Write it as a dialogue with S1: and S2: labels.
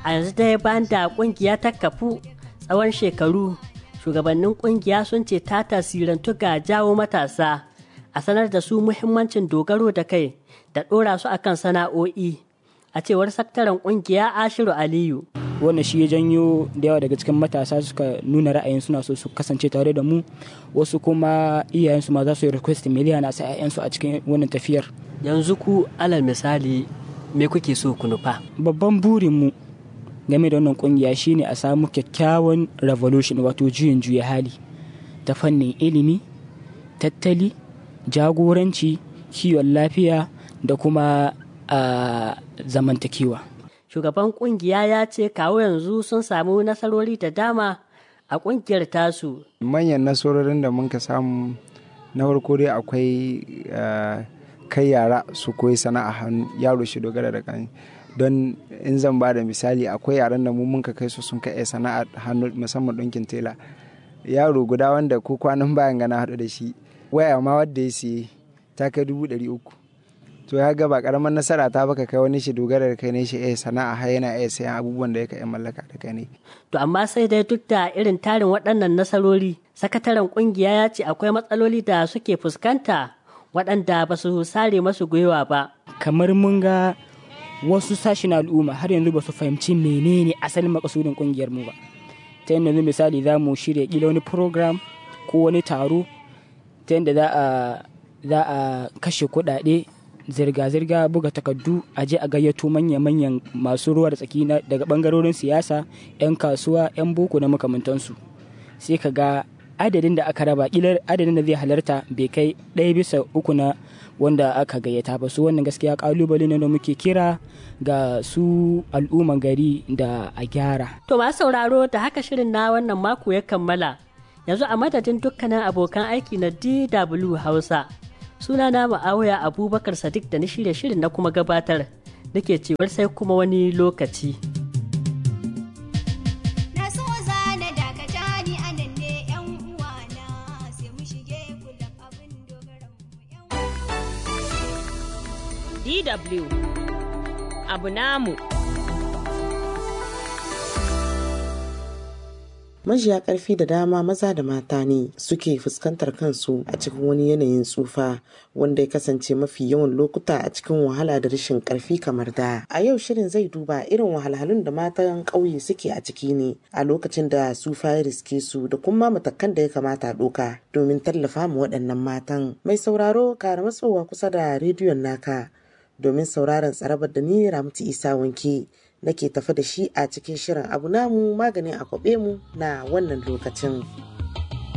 S1: a yanzu dai bayan da kungiya ta kafu tsawon shekaru shugabannin kungiya sun ce ta tasirantu ga jawo matasa a sanar da su muhimmancin dogaro da kai da ɗora su akan sana'o'i a cewar sakataren kungiya ashiru aliyu
S2: wannan shi ya janyo da yawa daga cikin matasa suka nuna ra'ayin suna so su kasance tare da mu wasu kuma iyayensu ma za su yi request miliyan a sa 'ya'yansu a cikin wannan tafiyar
S1: yanzu ku alal misali me kuke so ku nufa
S2: babban burinmu game da wannan kungiya shine a samu kyakkyawan revolution wato juyin juya hali ta fannin ilimi tattali jagoranci kiwon lafiya da kuma a zamantakewa
S1: shugaban kungiya ya ce kawo yanzu sun samu nasarori da dama a kungiyar tasu
S3: manyan nasarorin da muka samu na farko dai akwai kai yara su koyi sana'a hannu yaro shi dogara da kan don in zan ba da misali akwai yaran da mu muka kai su sun kai sana'a hannu musamman ɗinkin tela yaro guda wanda ko kwanan bayan gana haɗu da shi waya ma wadda ya siye ta kai dubu ɗari uku to ya ga ba karamar nasara ta baka kai wani shi dogara da kai ne shi eh sana'a har yana iya sayan abubuwan da yake mallaka da kai ne
S1: to amma sai dai duk da irin tarin waɗannan nasarori sakataren kungiya ya ce akwai matsaloli da suke fuskanta waɗanda ba su sare masu gwiwa ba
S2: kamar mun ga wasu sashen al'umma har yanzu ba su fahimci menene asalin makasudin kungiyar mu ba ta yadda misali za mu shirya kila wani program ko wani taro ta yadda za a kashe kuɗaɗe zirga-zirga buga takardu a je a gayyato manya-manyan masu ruwa da tsaki daga bangarorin siyasa 'yan kasuwa 'yan boko na makamantansu sai ka ga adadin da aka raba kilar adadin da zai halarta bai kai ɗaya bisa uku na wanda aka gayyata ba su wannan gaskiya kalubale ne da muke kira ga su al'umman gari da a gyara
S1: to masu sauraro da haka shirin na wannan mako ya kammala yanzu a madadin dukkanin abokan aiki na dw hausa suna na ma'awaya abubakar sadiq da na shirya shirin na kuma gabatar nake cewar sai kuma wani lokaci
S4: DW abu namu
S5: majiya karfi da dama maza da mata ne suke fuskantar kansu a cikin wani yanayin tsufa wanda ya kasance mafi yawan lokuta a cikin wahala da rashin karfi kamar da a yau shirin zai duba irin wahalhalun da matan ƙauye suke a ciki ne a lokacin da tsufa ya riske su da kuma matakan da ya kamata a ɗoka domin tallafa ma waɗannan matan mai sauraro kara matsowa kusa da rediyon naka domin sauraron tsarabar da ni ramtu isa wanke nake tafi da shi a cikin shirin abu namu maganin a mu na wannan lokacin.